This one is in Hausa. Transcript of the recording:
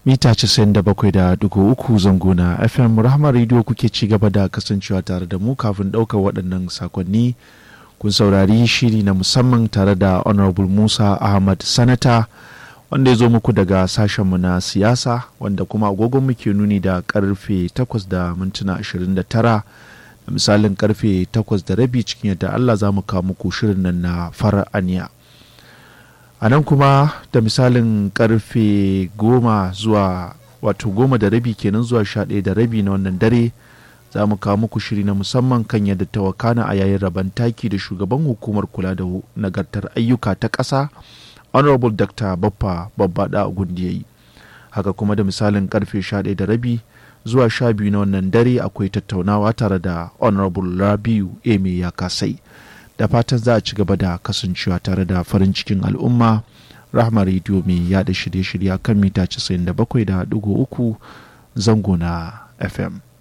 mita 97.3 zango na fm rahama radio kuke ci gaba da kasancewa tare da mu kafin ɗaukar waɗannan sakonni kun saurari shiri na musamman tare da honorable musa ahmad sanata wanda ya zo muku daga sashenmu na siyasa wanda kuma agogon muke nuni da karfe 8 da mintuna 29 da misalin karfe 8 da rabi cikin yadda allah za mu kawo muku shirin nan na fara'aniya a nan kuma da misalin karfe goma zuwa wato goma da rabi kenan zuwa sha ɗaya da rabi na wannan dare za mu kawo muku shiri na musamman kan yadda ta wakana a yayin rabon taki da shugaban hukumar kula da nagartar ayyuka ta ƙasa honorable dr baffa babbaɗa gundi yayi haka kuma da misalin karfe sha ɗaya da rabi zuwa sha biyu na wannan dare akwai tattaunawa tare da honorable rabiu eme ya kasai da fatan za a ci gaba da kasancewa tare da farin cikin al'umma rahama rediyo mai yada shirye-shirye kan mita 97.3 zango na fm